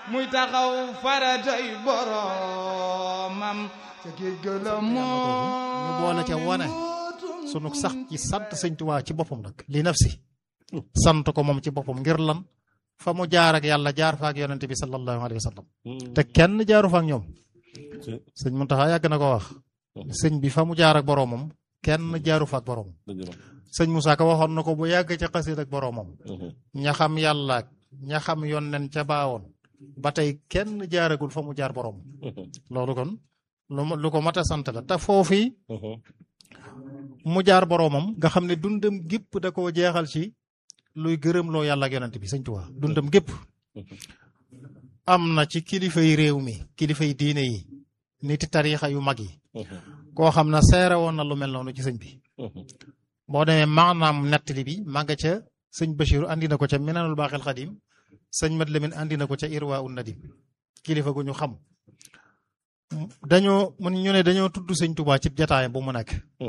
muy taxaw faratay boromam ca géej ga la ñu boole ca wane sunu sax ci sant sëñ Tuubaa ci boppam nag li nafsi sant ko moom ci boppam ngir lan fa mu jaar ak yàlla jaar fa ak yonente bi sallallahu alayhi wa sallam te kenn jaaru fa ak ñoom sëñ Muntaxa yàgg na ko wax sëñ bi fa mu jaar ak boroomam kenn jaaru fa ak boroomam sëñ Moussa Ka waxoon na ko bu yàgg ca xasiid ak boroomam ña xam yàlla ak ña xam yonnen ca baawoon ba tey kenn jaaragul fa mu jaar boroomam loolu kon lu lu ko mat a sant la te foofii mu jaar boroomam nga xam ne dundam gépp da koo jeexal ci luy gërëm loo yàlla ak yonent bi sëñ Tuubaa dundam gépp am na ci kilifay réew mi kilifay diine yi niti tariixa yu mag yi koo xam ne seere woon na lu mel noonu ci sëñ bi boo demee maanaam nettali bi màgga ca sëñ Bachiru andi na ko ca Minanul Baaxil Xadim sëñ Mat Lamin andi na ko ca Irwa un Nadim kilifa gu ñu xam dañoo mun ñu ne dañoo tudd sëñ Tuubaa ci jataayam bu mu nekk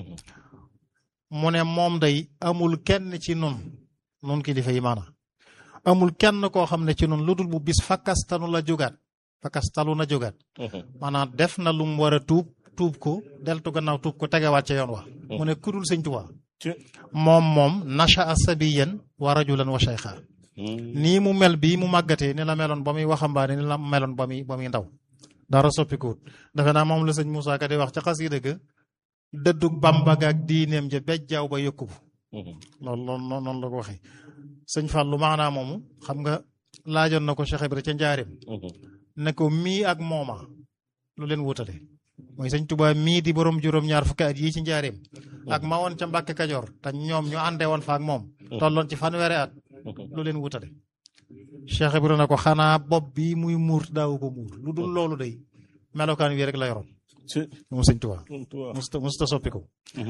mu ne moom day amul kenn ci nun nun kilifa yi maana amul kenn koo xam ne ci nun lu dul bu bis fakkastanu la jógaat fakkastalu na jógaat maanaam def na lu mu war a tuub tuub ko deltu gannaaw tuub ko tegewaat ca yoon wa mu ne kudul sëñ Tuubaa moom moom nasha sabiyan wa rajulan wa shaykha nii mu mel bii mu màggatee ni la meloon ba muy waxambaane ni la meloon ba muy ba muy ndaw dara soppikuwut defe naa moom la sëñ Moussa Ka di wax ca xasida ga dëddug Bàmba ga ak diineem ja bejjaaw ba yëkku loolu loolu noonu la ko waxee sëñ Fallou maanaa moomu xam nga laajoon na ko Cheikh Ibra ca njaarim ne ko mii ak mooma lu leen wutale mooy sëñ Tuubaa mii di borom juróom-ñaar fukki at yii ci njaarim ak ma woon ca Mbàkke Kajoor te ñoom ñu àndee woon fa ak moom tolloon ci fanweeri at lu leen wutale Cheikh Ibra na ko xanaa bopp bi muy muur daawu ko muur lu dul loolu day melokaan wi rek la yoroon moom sëñ Tuubaa musta musta soppi ko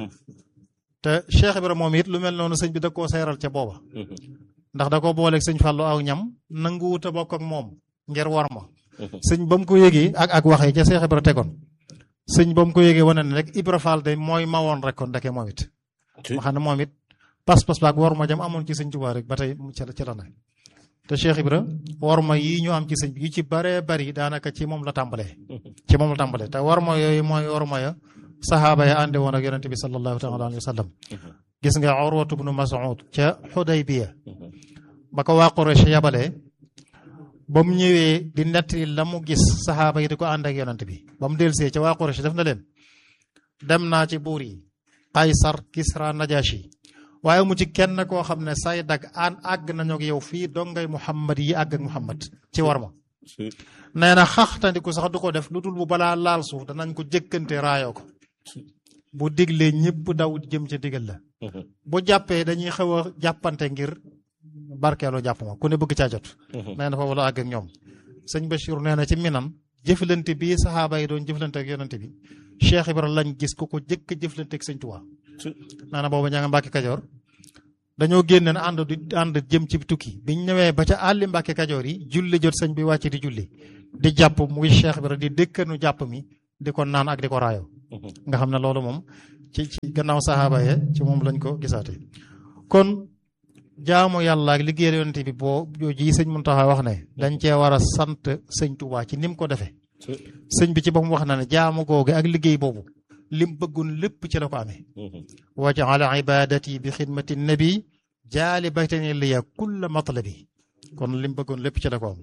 te Cheikh Ibra moom it lu mel noonu sëñ bi da koo seeral ca booba ndax da ko booleeg sëñ Fallou aw ñam nanguwut a bokk ak moom ngir war ma sëñ ba mu ko yégee ak ak waxee ca Cheikh Ibra tegoon sëñ ba mu ko yégee wane ne rek Ibra Fall de mooy ma woon rek kon ndeke moom it ma xam ne moom it pas-pas baak war ma jam amoon ci sëñ Tuubaa rek ba tey ci la ci la ne te Cheikh Ibra war ma yii ñu am ci sëñ bi yu ci baree bari daanaka ci moom la tàmbalee ci moom la tàmbalee te war ma yooyu mooy war ma ya saxaaba ya ànde woon ak yonente bi sallallahu taala alayhi wa sallam gis nga Urwatu bnu Mas'ud ca Xudaybiya ba ko waa Quraysh yabalee ba mu ñëwee di nettali la mu gis saxaaba yi di ko ànd ak yonent bi ba mu delsee ca waa Quraysh def na leen dem naa ci buur yi Qaysar Kisra Najashi waaye mu ci kenn koo xam ne say dag an àgg nañu ak yow fii dongay Muhammad yi àgg ak Muhammad ci war ma nee na xaxtandiku sax du ko def lu dul bu balaa laal suuf danañ ko jëkkante raayoo ko bu diglee ñëpp daw jëm ca digal la bu jàppee dañuy xaw a jàppante ngir barkeelu jàpp ma ku ne bëgg caa jot nee na foofu la àgg ak ñoom sëñ Bachir nee na ci minam jëflante bii saxaaba yi doon jëflante ak yonante bi Cheikh Ibra lañ gis ku ko jëkk jëflante ak sëñ Tuubaa nee na boobu ña nga Mbàkke Kajoor dañoo génne na ànd di ànd jëm ci tukki biñ ñëwee ba ca àlli Mbàkke Kajoor yi julli jot sëñ bi wàcc di julli di jàpp muy Cheikh Ibra di dëkkanu jàpp mi di ko naan ak di ko raayo nga xam ne loolu moom ci ci gannaaw saxaaba ye ci moom lañ ko gisaate kon jaamu yàlla ak liggéeyal yonent bi boo jooji sëñ Muntaxa wax ne dañ cee war a sant sëñ Tuubaa ci nim ko defee sëñ bi ci boppam wax na ne jaamu googu ak liggéey boobu lim bëggoon lépp ci la ko amee wajaala ibadati bi xidmati nabi jaali baytani liya kulla matlabi kon lim bëggoon lépp ci la ko am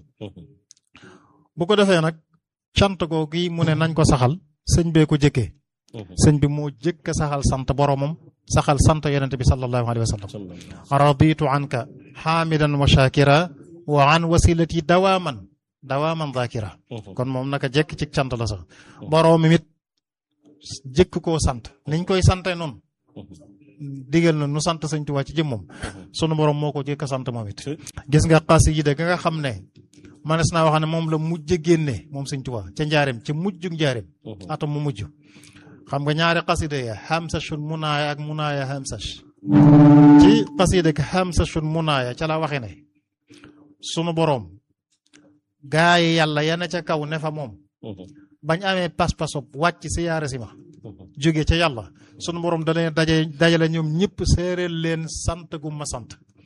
bu ko defee nag cant googu yi mu ne nañ ko saxal sëñ bee ko jëkkee sëñ bi moo jëkk saxal sant boromam saxal sant yonente bi sallallahu alayhi wa sallam raditu anka xaamidan wa shakira wa an wasilati dawaaman dawaaman zakira kon moom naka jekk ci cant la sax boroom it jëkk koo sant niñ koy sante noonu digal na nu sant sëñ Tuubaa ci jëmmam sunu borom moo ko jëkk sant moom it gis nga xasida ga nga xam ne manes naa wax ne moom la mujj génne moom sëñ Tuubaa ca njaareem ca mujjug njaareem atam mu mujj xam nga ñaari xasida ya xamsashun munaaya ak munaaya xamsash ci xasida ka xamsashun munaaya ca la waxe ne sunu boroom gaa yi yàlla yana ca kaw ne fa moom bañ amee pas-pasob wàcc si yaara si ma jóge ca yàlla sunu boroom da leen daje dajale ñoom ñëpp séeréel leen sant gu ma sant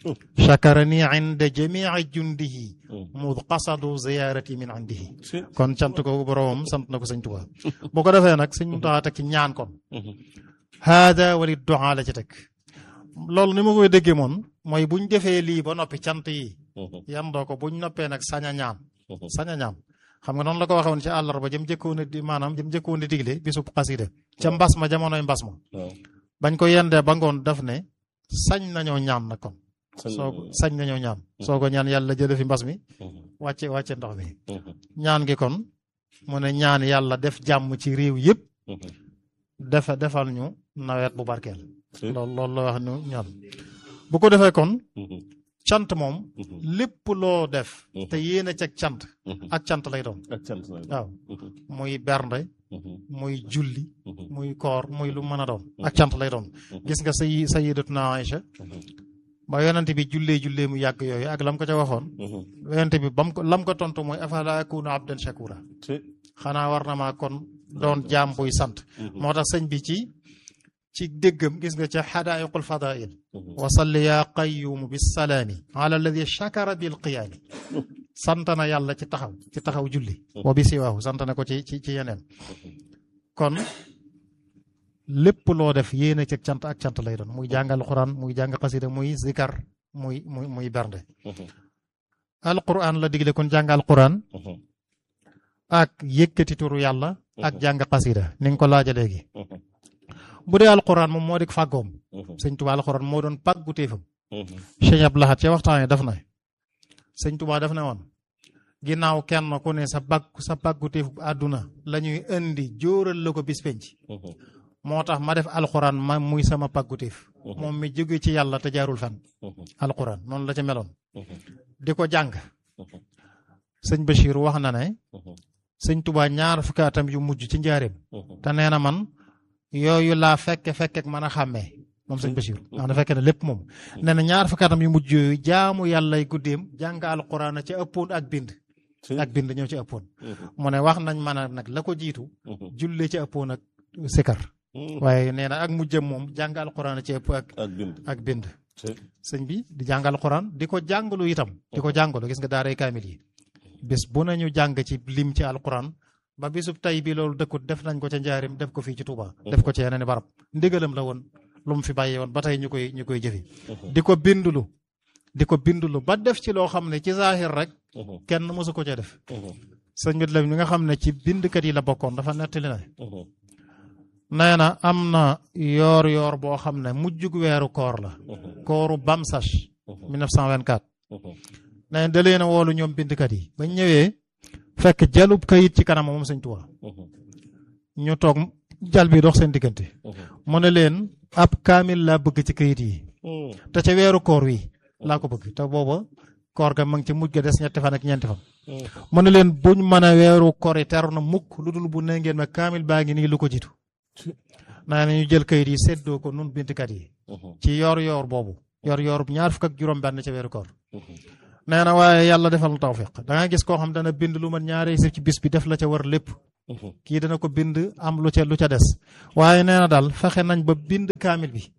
chakarani inda jamii jundihi mud qasadu ziyarati min indihi kon cant ko boromam sant na ko sëñ Tuubaa bu ko defee nag sëñ Muntaxa teg ci ñaan kon haada wali du'a la ci teg loolu ni ma koy déggee moom mooy buñ defee lii ba noppi cant yi yandoo ko buñ noppee nag sañ a ñaan sañ a ñaan xam nga noonu la ko waxee woon ci àllarba jëm jëkkoon a di maanaam jëm jëkkoon a digle bisub xasida ca mbas ma jamonoy mbas ma bañ ko yendee ba ngoon daf ne sañ nañoo ñaan nag kon soo sañ nañoo ñaan soo ko ñaan yàlla jële fi mbas mi wàcce wàcce ndox mi ñaan gi kon mu ne ñaan yàlla def jàmm ci réew yëpp defe defal ñu nawet bu barkeel loolu loolu la wax ñu ñaan bu ko defee kon cant moom lépp loo def te yéen a ceg cant ak cant lay doon waaw muy bernde muy julli muy koor muy lu mën a doon ak cant lay doon gis nga say sayidatuna Aïcha ba yonente bi jullee jullee mu yàgg yooyu ak lam ko ca waxoon yonente bi bam ko lam ko tontu mooy afala akunu abdan shakura xanaa war na maa kon doon jaam buy sant moo tax sëñ bi ci ci déggam gis nga ca xadaayiqul fadail wa salli yaa qayyumu bisalaami ala alladi shakara bil qiyaami sant na yàlla ci taxaw ci taxaw julli wa bi siwaahu sant na ko ci ci ci yeneen kon lépp loo def yéene ci cant ak cant lay doon muy jàng alquran muy jàng xasida muy zikar muy muy muy bernde alquran la digle kon jàng alquran ak yëkkati turu yàlla ak jàng xasida ni nga ko laaja léegi bu dee alquran moom moo di fàggoom sëñ Tuba alquran moo doon pàggu téefam Cheikh Abdou Lahad ca waxtaan yi daf na sëñ Tuba daf ne woon ginnaaw kenn ku ne sa bàgg sa pàggu téef àdduna la ñuy indi jóoral la ko bis penc moo tax ma def alquran ma muy sama pàggu téef moom mi jóge ci yàlla te jaarul fan alquran noonu la ca meloon di ko jàng sëñ Bachir wax na ne sëñ Tuba ñaar fukki atam yu mujj ci njaareem te nee na man yooyu laa fekke fekke mën a xàmmee moom sëñ Bachir wax na fekke ne lépp moom nee na ñaar fukki atam yu mujj yooyu jaamu yàllay guddeem jàng alquran a ca ëppoon ak bind ak bind ñoo ci ëppoon mu ne wax nañ mën a nag la ko jiitu julle ci ëppoon ak sikar waaye nee na ak mujjëm moom jàng alquran a ci ëpp ak ak bind sëñ bi di jàng alquran di ko jàngalu itam di ko jàngalu gis nga daaray kaamil yi bis bu nañu jàng ci lim ci alquran ba bisub tay bi loolu dëkkut def nañ ko ca njaarim def ko fii ci Touba. def ko ci yeneen barab ndigalam la woon lu mu fi bàyyee woon ba tey ñu koy ñu koy jëfi di ko bindulu di ko bindulu ba def ci loo xam ne ci zahir rek kenn mësu ko cee def sëñ bi la mi nga xam ne ci bindkat yi la bokkoon dafa nettali na nee na am na yoor yoor boo xam ne mujjug weeru koor la kooru Bamsach 1924 nee na da leen a woolu ñoom bindkat yi bañ ñëwee fekk jalub kayit ci kanam moom sëñ Tuubaa ñu toog jal bi dox seen diggante mu ne leen ab kaamil laa bëgg ci kayit yi te ca weeru koor wi laa ko bëgg te booba koor ga ma ngi ci mujj ga des ñetti fan ak ñeenti fan mu ne leen buñ mën a weeru koor yi teru na mukk lu dul bu ne ngeen ma kaamil baa ngi nii lu ko jiitu naa ne ñu jël kayit yi séddoo ko nun bindkat yi ci yoor yoor boobu yoor yoor ñaar fukk ak juróom benn ca weeru koor nee na waaye yàlla defal na tawfiq da nga gis koo xam dana bind lu man ñaari sif ci bis bi def la ca war lépp kii dana ko bind am lu ca lu ca des waaye nee na daal fexe nañ ba bind kaamil bi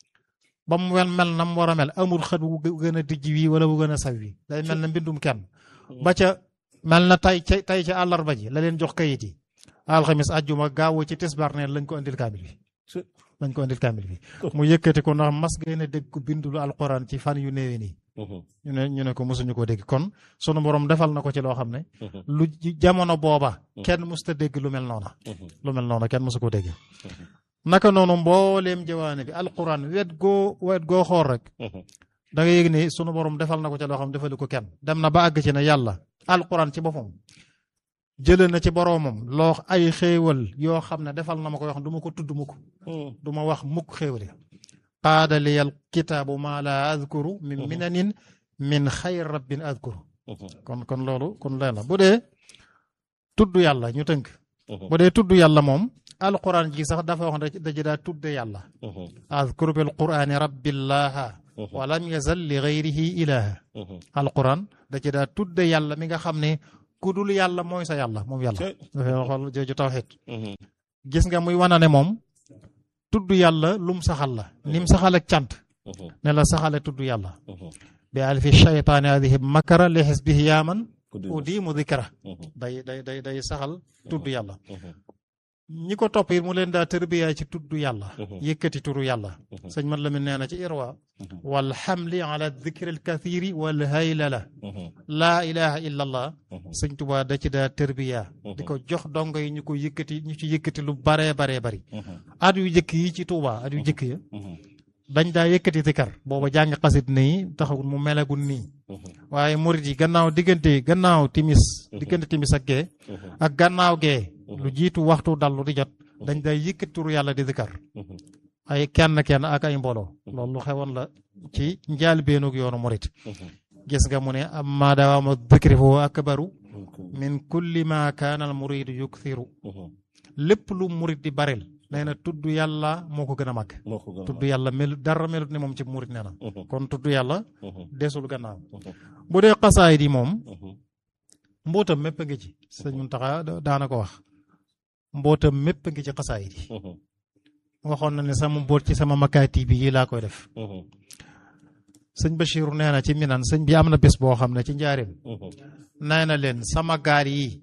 ba mu wel mel na mu war a mel amul xët wu gën a dijj wi wala wu gën a saw wi day mel na mbindum kenn ba ca mel na tay ca tay ca àllarba ji la leen jox kayit yi alxamis àjjuma gaawu ci tisbaar neen lañ ko indil kaamil bi lañ ko indil kaamil bi mu yëkkati ko ndax mas ngeen a dégg ko bindulu alquran ci fan yu néewe nii ñu ne ñu ne ko mosuñu ko dégg kon sunu borom defal na ko ci loo xam ne lu jamono booba kenn musta dégg lu mel noona lu mel noona kenn mosu ko dégg naka noonu mbooleem jawaane bi alquran wet goo wet goo xool rek da nga yëg ni sunu borom defal na ko ci loo xam ne defalu ko kenn dem na ba àgg ci ne yàlla alquran ci boppam jële na ci boroomam loo ay xéewal yoo xam ne defal na ma ko yoo xam du ma ko tudd mukk du ma wax mukk xéewali qaada liyal kitaabu maa laa adkuru min minanin min xayr rabbin adkuru kon kon loolu kon leen la bu dee tudd yàlla ñu tënk bu dee tudd yàlla moom alquran ji sax dafa wax daji daa tudde yàlla adkuru bil qurani rabbillaha wa lam yazal li gayrihi ilaha alquran daji daa tudde yàlla mi nga xam ne ku dul yàlla mooy sa yàlla moom yàlla dafay waxal jooju tawxid gis nga muy wana ne moom tudd yàlla lum saxal la nim saxal ak cant ne la saxale tudd yàlla bi alfi shaytaani hadihi makara li xisbihi yaaman udi mu dikra day day day day saxal tudd yàlla ñi ko topp it mu leen daa tërbiyaa ci tudd yàlla yëkkati turu yàlla sëñ man la mi nee na ci irwa wal xamli ala dikri al kathiri wal haylala laa ilaha illa allah sëñ Tuubaa da ci daa tërbiyaa di ko jox dongo yi ñu ko yëkkati ñu ci yëkkati lu baree baree bari at yu jëkk yi ci Tuubaa at yu jëkk ya dañ daa yëkkati zikar booba jàng xasit nii taxawul mu melagul nii waaye murit yi gannaaw diggante gannaaw timis diggante timis ak gee ak gannaaw gee lu jiitu waxtu dallu di jot dañ day yëkkati turu yàlla di zikar ay kenn kenn ak ay mbooloo loolu lu xewoon la ci njaal beenug yoonu murit gis nga mu ne amma dawaama dikri foo akbaru min kulli ma kaana al muridu yukthiru lépp lu murit di baril nee na tudd yàlla moo ko gën a màgg tudd yàlla mel dara melut ni moom ci murit nee na kon tudd yàlla desul gannaaw bu dee xasaay di moom mbootam mépp a ngi ci sëñ Muntaxa daana ko wax mbootam mépp a ngi ci xasaay di waxoon na ne sama mboot ci sama makaati bi yi laa koy def sëñ Bachiru nee na ci minan sëñ bi am na bés boo xam ne ci njaarim nee na leen sama gaal yi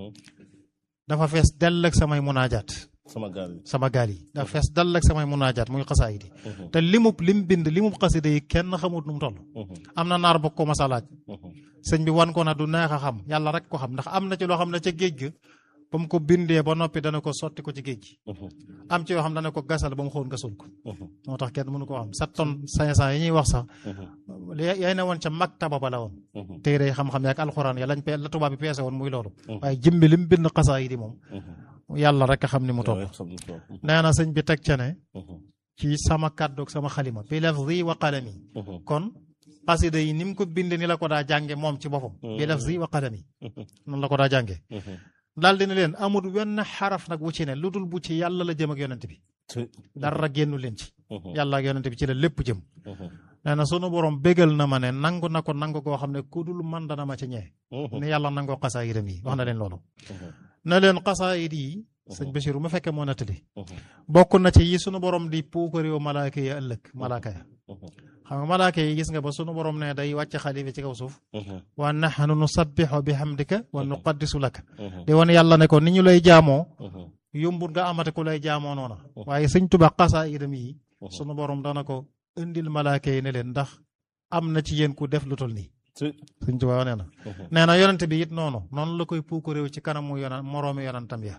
dafa fees dell ak samay munaajaat sama gaal yi sama gaal yi dafa fees dell ak samay munaajaat muy xasaay di te limub lim bind limub xasida yi kenn xamut nu mu toll am na naar bokk ko masa laaj sëñ bi wan ko na du neex a xam yàlla rek ko xam ndax am na ci loo xam ne ca géej ga ba mu ko bindee ba noppi dana ko sotti ko ci géej gi am ci yoo xam dana ko gasal ba mu xool gasul ko moo tax kenn mënu ko xam sept tonnes cinq cent yi ñuy wax sax yaay ne woon ca maktaba ba la woon téere xam-xam yaak alxuraan ya lañ pe la tubaab bi peese woon muy loolu waaye jëmbi lim bind xasaa yi di moom yàlla rek a xam ni mu toll nee na sëñ bi teg ca ne ci sama kàddoog sama xalima bi lafzi wa qalami kon xasida yi ni mu ko binde ni la ko daa jànge moom ci boppam bi lafzi wa qalami noonu la ko daa jànge daal dina leen amul wenn xaraf nag wu ci ne lu dul bu ci yàlla la jëm ak yonent bi dara génnu leen ci yàlla ak yonent bi ci la lépp jëm nee na sunu borom bégal na ma ne nangu na ko nangu koo xam ne ku dul man dana ma ci ñee ni yàlla nangoo xasaayidam yi wax na leen loolu na leen xasaayid yi sëñ Bachir ma fekkee moo nettali bokk na ci yi sunu borom di puukaréew malaaka yi ëllëg malaaka ya xam nga malaaka yi gis nga ba sunu borom ne day wàcc xalifa ci kaw suuf wa nahnu nusabbixu bi hamdika wa nuqaddisu laka di wan yàlla ne ko ni ñu lay jaamoo yombut nga amate ku lay jaamoo noona waaye sëñ Tuba xasaayidam yi sunu borom dana ko indil malaaka yi ne leen ndax am na ci yéen ku def lu tol nii sëñ Tuba nee na nee na yonent bi it noonu noonu la koy puukaréew ci kanamu yonan moroomi yonantam ya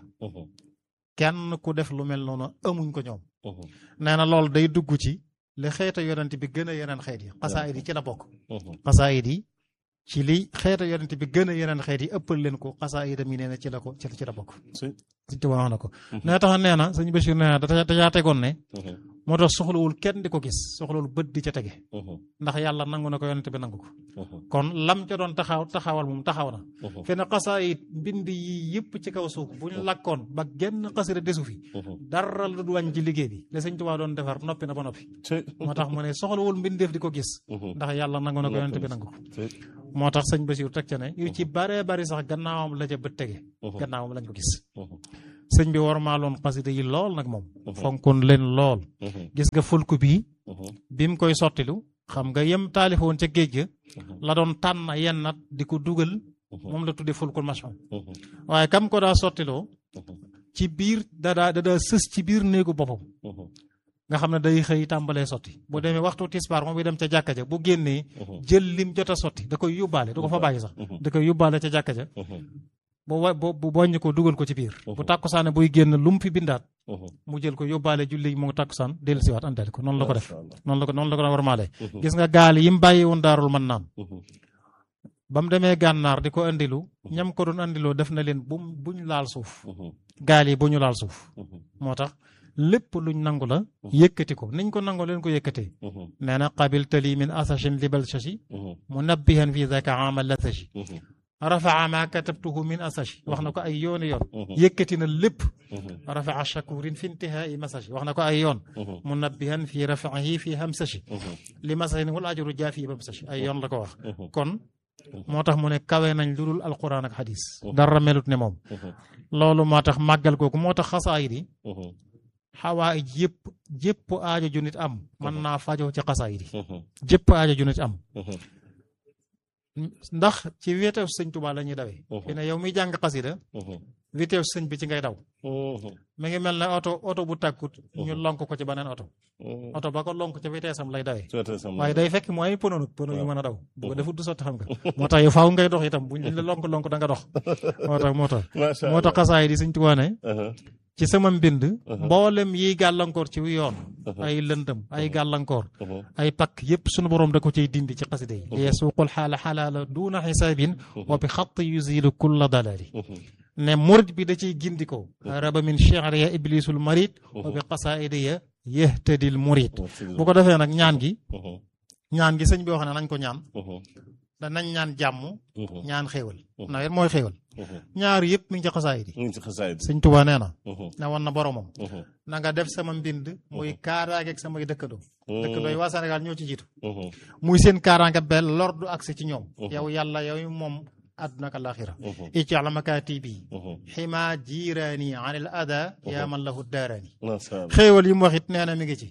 kenn ku def lu mel noonu amuñ ko ñoom nee na loolu day dugg ci li xeeta yonent bi gën a yeneen xeet yi xasaayid yi ci la bokk xasaayid yi ci li xeeta yonent bi gën a yeneen xeet yi ëppal leen ko xasaayidam yi nee na ci la ko ci la bokk sëñ Tuba wax na ko nee tax nee na sëñ Bachir nee na dajaa tegoon ne moo tax soxlawul kenn di ko gis soxlawul bët di ca tege ndax yàlla nangu na ko yonent bi nangu ko kon lam ca doon taxaw taxawal moom taxaw na fi ne xasaayid mbind yi yëpp ci kaw suuf bu ñu lakkoon ba genn xasira desu fi dara lu du wàññi ci liggéey bi la sëñ Tuubaa doon defar noppi na ba noppi moo tax mu ne soxlawul mbindeef di ko gis ndax yàlla nangu na ko yonent bi nangu ko moo tax sëñ Basiru teg ca ne yu ci baree bari sax gannaawam la ca bët tege gannaawam lañ ko gis sëñ bi war maa loon xasida yi lool nag moom fonkoon leen lool gis nga fulku bii bi mu koy sottilu xam nga yem taalifoon ca géej ga la doon tànn yenn nat di ko dugal moom la tuddee fulkul machon waaye kam ko daa sottiloo ci biir dadaa dadaa sës ci biir néegu boppam nga xam ne day xëy tàmbalee sotti bu demee waxtu tisbaar moom bi dem ca jàkka ja bu génnee jël lim jot a sotti da koy yóbbaale du ko fa bàyyi sax da koy yóbbaale ca jàkka ja bu wa bu boññ ko dugal ko ci biir bu tàkkusaane buy génn lu mu fi bindaat mu jël ko yóbbaale julli mu tàkkusaan dellu siwaat andale ko noonu la ko def noonu la ko noonu la ko war maale gis nga gaal yi mu bàyyi woon daarul mën naan ba mu demee gànnaar di ko andilu ñam ko doon andiloo def na leen bu buñ laal suuf gaal yi bu ñu laal suuf moo tax lépp luñ nangu la yëkkati ko niñ ko nangoo leen ko yëkkatee nee na qabiltali min asashin libal shashi munabbihan fi zaka amal lasashi rafaa ma katabtuhu min asashi wax na ko ay yooni yoon yëkkati na lépp rafaa shakurin fi intihaai masashi wax na ko ay yoon munabbihan fi rafaihi fi hamsashi li masahin wal ajru jaa fi bamsashi ay yoon la ko wax kon moo tax mu ne kawe nañ lu dul alquran ak xadis dara melut ne moom loolu moo tax màggal googu moo tax xasaayid yi xawaa ij yëpp jëpp aajo ju nit am mën naa fajoo ci xasaayid yi jëpp aajo ju nit am ndax ci wéeteef sëñ Tuubaa la ñuy dawee fi ne yow miy jàng xasida wéeteef sëñ bi ci ngay daw mi ngi mel ne oto oto bu tàkkut ñu lonk ko ci beneen oto oto ba ko lonk ci wéeteesam lay dawee waaye day fekk mu ay pono nag pono yu mën a daw bu ko defut du sotti xam nga moo tax yow faaw ngay dox itam buñ la lonk lonk da nga dox moo tax moo tax moo tax xasaayid yi sëñ Tuubaa ne ci sama mbind mboolem yiy gàllankoor ci yoon ay lëndëm ay gàllankoor ay pakk yépp sunu borom da ko ciy dindi ci xasida yi yesuuqul xaala xalaala duuna xisaabin wa bi xatt yuzilu kulla dalali ne murid bi da ciy gindiko raba min shi'ri ya iblisul marid wa bi qasaidi ya yahtadil murid bu ko defee nag ñaan gi ñaan gi sëñ bi wax ne nañ ko ñaan danañ ñaan jàmm ñaan xéewal nawet mooy xéewal ñaar yëpp mi ngi ci xasaayid yi sëñ Tuubaa nee na ne woon na boromam na nga def sama mbind muy kaaraange ak samay dëkkandoo dëkkandoo yi waa Sénégal ñoo ci jiitu muy seen kaaraange bel lor du agsi ci ñoom yow yàlla yow moom àdduna ak alaaxira ij'al makaatibi xima jiiraani an il ada yaa man lahu daaraani xéewal yi mu wax it nee na mi ngi ci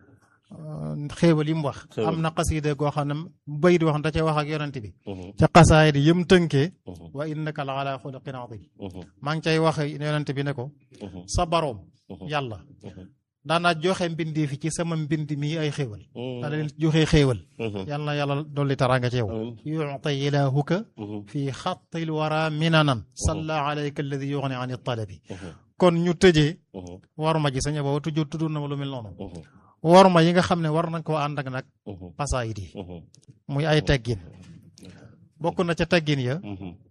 xéewal yi mu wax am na xasida goo xam ne bayit wax da cee wax ak yonent bi ca xasaay di yëm tënkee wa innaka la ala xuluqin adim maa ngi cay wax yonent bi ne ko sa baroom yàlla daana joxe mbindi fi ci sama mbind mi ay xéewal daana leen joxe xéewal yàlla na yàlla dolli taraanga ci yow yuta ilahuka fi xattil wara minanan salla alayka alladi yuxni an talabi kon ñu tëjee war ma ji saña booba tuju tudd na ma lu mel noonu worma yi nga xam ne war nañ koo ànd ak nag xasaayid yi muy ay teggin bokk na ca teggin ya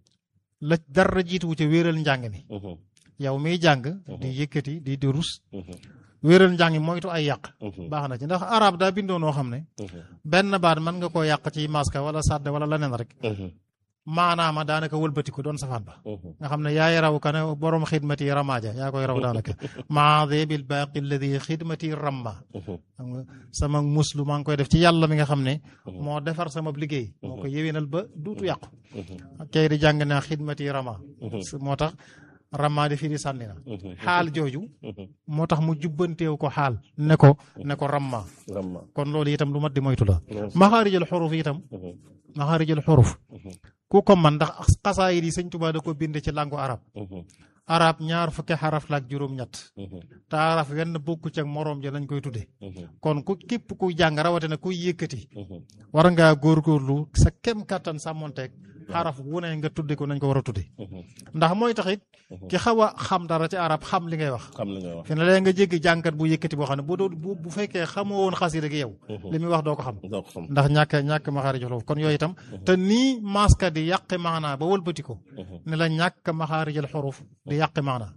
la dara jiituwu ca wéeral njàng mi yow miy jàng di yëkkati di di rus wéeral njàng mi moytu ay yàq baax na ci ndax arab daa bindoo noo xam ne benn baat mën nga koo yàq ci maska wala sàdd wala leneen rek maanaama daanaka wëlbatiku doon safaan ba nga xam ne yaay raw ka ne borom xidmati ramaaja yaa koy raw daanaka maade bil baaqi alladi xidmati ramma xam nga sama muslu maa ngi koy def ci yàlla mi nga xam ne moo defar sama liggéey moo ko yewénal ba duutu yàqu kay di jàng na xidmati rama moo tax rama di firi sànni na xaal jooju moo tax mu jubbanteew ko xaal ne ko ne ko ramma kon loolu itam lu mat di moytu la maxaarijal xuruf itam maxaarijal xuruf ku ko man ndax xasaayid yi sëñ Tuubaa da ko bind ci langu arab arab ñaar fukki xaraf la ak juróom-ñett te araf wenn bokku ci ak moroom ja lañ koy tudde kon ku képp kuy jàng rawatina kuy yëkkati war ngaa góorgóorlu sa kem kàttan sàmmonteeg xaraf wu ne nga tudde ko nañ ko war a tudde ndax mooy taxit ki xaw a xam dara ci arab xam li ngay wax fi ne léegi nga jéggi jànkat bu yëkkati boo xam ne bu doo bu fekkee xamoo woon xasida gi yow li muy wax doo ko xam ndax ñàkk ñàkk maxaarij xuruf kon yooyu itam te nii maska di yàqi maanaa ba wëlbati ko ne la ñàkk maxaarijal xuruf di yàqi maanaa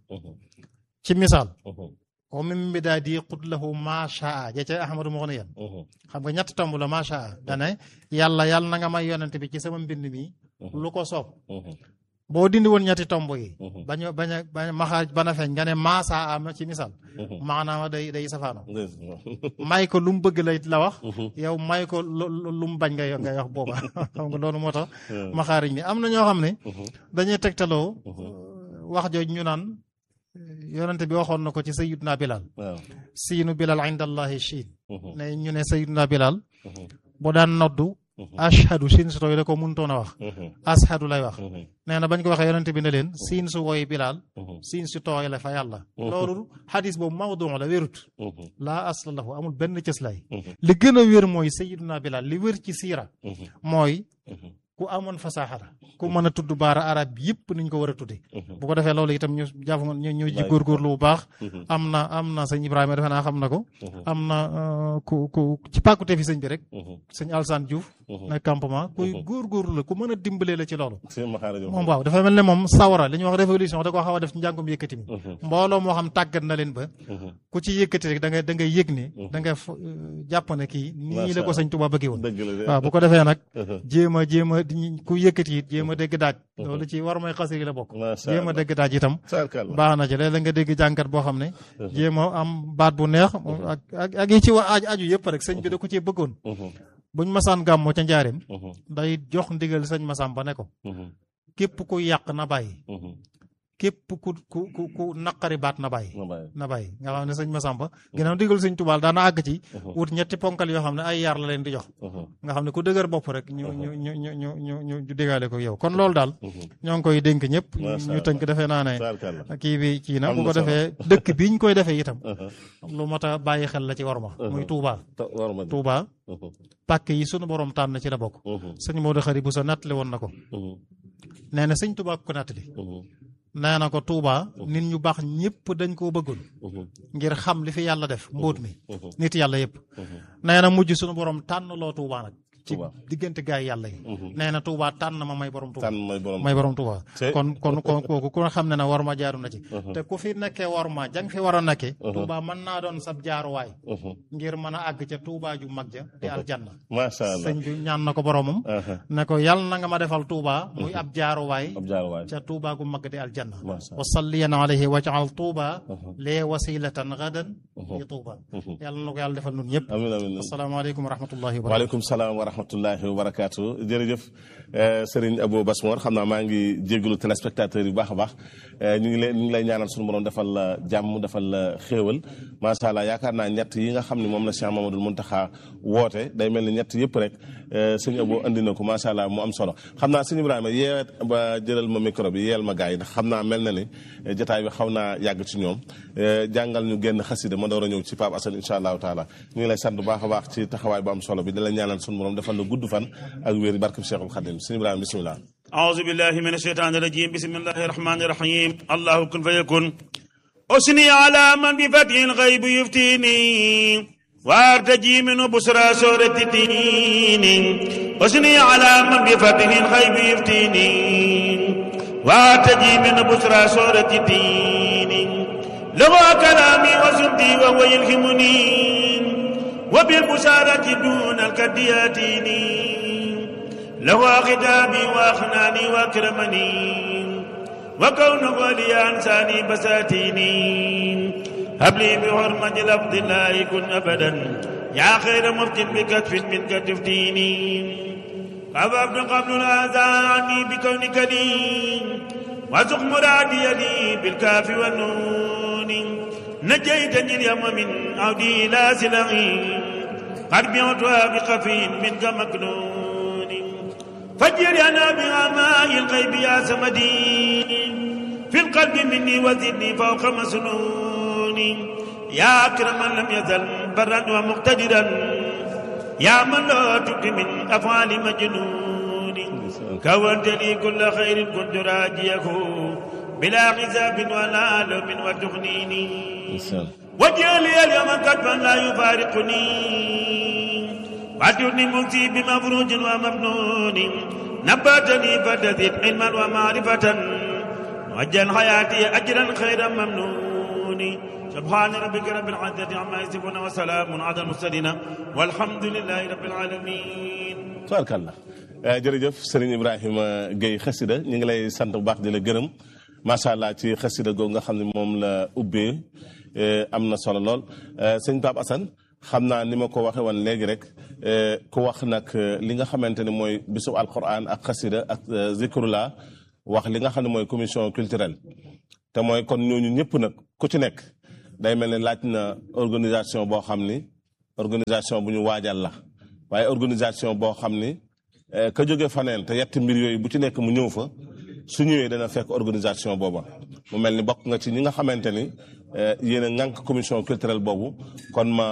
ci misaal wa min bidaadi qud lahu maashaa ja ca ahmadu moo ne yan xam nga ñett tomb la maashaa dane yàlla yàlla na nga may yonent bi ci sama mbind mi lu ko soob boo dindi woon ñetti tomb yi bañ bañ a bañ maxaaj bana feeñ nga ne maasaa am ci misaal maanaam day day safaano may ko lu mu bëgg lay la wax yow may ko lu mu bañ ngay ngay wax booba xam nga loolu moo tax maxaariñ ni am na ñoo xam ne dañuy tegtaloo wax jooj ñu naan yonente bi waxoon na ko ci sayiduna bilal siinu bilal inda allahi chiin ne ñu ne sayiduna bilal bu daan noddu ashhadu siin su tooy da ko mënutoon a wax ashhadu lay wax nee na bañ ko waxee yonente bi ne leen siin su woy bilaal siin su tooy la fa yàlla loolu xadis boobu mawdu la wérut laa asla lahu amul benn cëslaay li gën a wér mooy sayiduna bilaal li wér ci siira mooy ku amoon fasaaxara ku mën a tudd baara arab yëpp niñ ko war a tudde bu ko defee loolu itam ñu jàpp ñu ñu ji góorgóorlu bu baax am na am na sëñ Ibrahima defe naa xam na ko am na ku ku ci pàkkute fi sëñ bi rek sëñ Alsane Diouf na campement kuy góorgóorlu la ku mën a dimbalee la ci loolu moom waaw dafa mel ne moom sawara li ñuy wax révolution da koo xaw a def ci njàngum yëkkati mi mbooloo moo xam tàggat na leen ba ku ci yëkkati rek da nga da nga yëg ne da nga jàpp ne kii nii la ko sëñ Tuubaa bëggee woon waaw bu ko defee nag jéem a jéem a ku yëkkati it jéem a dégg daaj loolu ci war may xasir yi la bokk jéem a dégg daaj itam baax na ci léeg-léeg nga dégg jànkat boo xam ne jéem a am baat bu neex ak ak ak yi ci wa aju yëpp rek sëñ bi da ko cee bëggoon buñ masaan gàmmoo ca njaareem day jox ndigal sëñ masam ba ne ko képp ku yàq na bàyyi képp ku ku ku ku naqari baat na bàyyi ma bàyyi. na bàyyi nga xam ne sëñ Masamba ginnaaw digal sëñ Tuubaa daana àgg ci wut ñetti ponkal yoo xam ne ay yar la leen di jox Mhm. nga xam ne ku dëgër bopp rek ñu ñu ñu ñu ñu ñu ñu ñu digaale ko yow kon loolu daal ñoo ngi koy dénk ñëpp Masha ñu tënk defee naa ne Tabarkalla. kii bi kii nag Am bu na ko solo. defee dëkk bi ñu koy defee itam Mhm. lu mat a bàyyi xel la ci war ma muy Touba Ta- war ma di. Touba Mhm. pàkk yi sunu borom tànn ci la bokk Mhm. sëñ Modou Xari bu sa nattali woon na ko Mhm. nee na sëñ Touba ko nattali Mhm. nee na ko Touba nit ñu baax ñëpp dañ koo bëggoon Mhm. ngir xam li fi yàlla def mbóot mi Mhm. nit yàlla yëpp Mhm. nee na mujj sunu borom tànn loo Touba nag ci Touba. diggante gaay yàlla yi nee na Touba tànn ma may borom Touba tànn mooy borom. may borom Touba Te- kon kon kon kooku ku xam ne na war ma jaaru na ci te ku fi nekkee war ma jang fi war a nekkee Touba mën naa doon sab jaaruwaay Mhm. ngir mën a àgg ca Touba ju mag ja di aljanna macha allah. sëñ bi ñaan na ko boromam Mhm. ne ko yàlla na nga ma defal Touba muy ab jaaruwaay ab jaaruwaay. ca Touba gu mag di aljanna Masha Allah. wa salliyan alayhi waj'al Touba lee wasilatan gadan li Touba yàlla na ko yàlla defal nun ñëpp amiin amiin. asalaamaaleykum wa rahmatullahi wa barakatuh waaleykum salaam wa rahmatullahi wa barakaatu jërëjëf eh, Serigne Abou Basmor xam naa maa ngi jégalu téléspectateurs yi bu baax a baax eh, ñu ngi lay ñu ngi lay ñaanal suñu borom defal la jàmm defal la xéewal macha allah yaakaar naa ñett yi nga xam ne moom la Cheikh Mamadou Muntaxa woote day mel ni ñett yëpp rek eh, sëñ Abou andi na ko macha allah mu am solo xam naa sëñ Ibrahima yee ba jëlal ma micro bi yeel ma gars yi ndax xam naa mel na ni eh, jotaay bi xaw naa yàgg ci ñoom eh, jàngal ñu génn xasida ma door a ñëw ci Pape Assane incha allahu taala ñu ngi lay sant bu baax a baax ci taxawaay bu am solo bi di la ñaanal suñu borom defal la gudd fan ak wér barke Cheikhul Khadim sëñ Ibrahima bisimilah. أعوذ بالله من الشيطان الرجيم بسم الله الرحمن الرحيم الله كن فيكون أثني على من بفتح الغيب يفتيني وارتجي منه بسرى سورة الدين أثني على من بفتح الغيب يفتيني وارتجي منه بسرى سورة الدين لغى كلامي وسمتي وهو يلهمني وبالبشارة دون الكد ياتيني له خطابي واخناني واكرمني وكونه لي انساني بساتيني هب لي بحرمة لفظ لا يكن ابدا يا خير مفتن بكتف منك تفتيني قبضت قبل الاذى عني بكونك لي وزق مرادي لي بالكاف والنون نجيتني اليوم من عودي لا سلغي قد بعتها بخفي منك مكنون فجر انا بها ماء الغيب يا سمدي في القلب مني وزدني فوق مسنون يا اكرم من لم يزل برا ومقتدرا يا من لا تبدي من افعال مجنون كونت لي كل خير كنت راجيه بلا حساب ولا لوم وتغنيني وجعلي اليوم كتبا لا يفارقني واتوني مكتي بمفروج ومفنون نباتني فتزيد علما ومعرفة وجل حياتي أجرا خيرا ممنون سبحان ربك رب العزة عما يصفون وسلام على المرسلين والحمد لله رب العالمين tubaarkàlla jërëjëf Serigne Ibrahima Guèye xasida ñu ngi lay sant bu baax di la gërëm macha allah ci xasida googu nga xam ne moom la ubbee am na solo lool sëñ Pape Assane xam naa ni ma ko waxee woon léegi rek ku wax nag li nga xamante ne mooy bisub alquran ak xasida ak zikrullah wax li nga xam ne mooy commission culturelle te mooy kon ñooñu ñëpp nag ku ci nekk day mel ni laaj na organisation boo xam ni organisation bu ñu waajal la waaye organisation boo xam ni ka jóge faneen te yetti mbir yooyu bu ci nekk mu ñëw fa su ñëwee dana fekk organisation booba mu mel ni bokk nga ci ñi nga xamante ni yéen a ŋànk commission culturelle boobu kon ma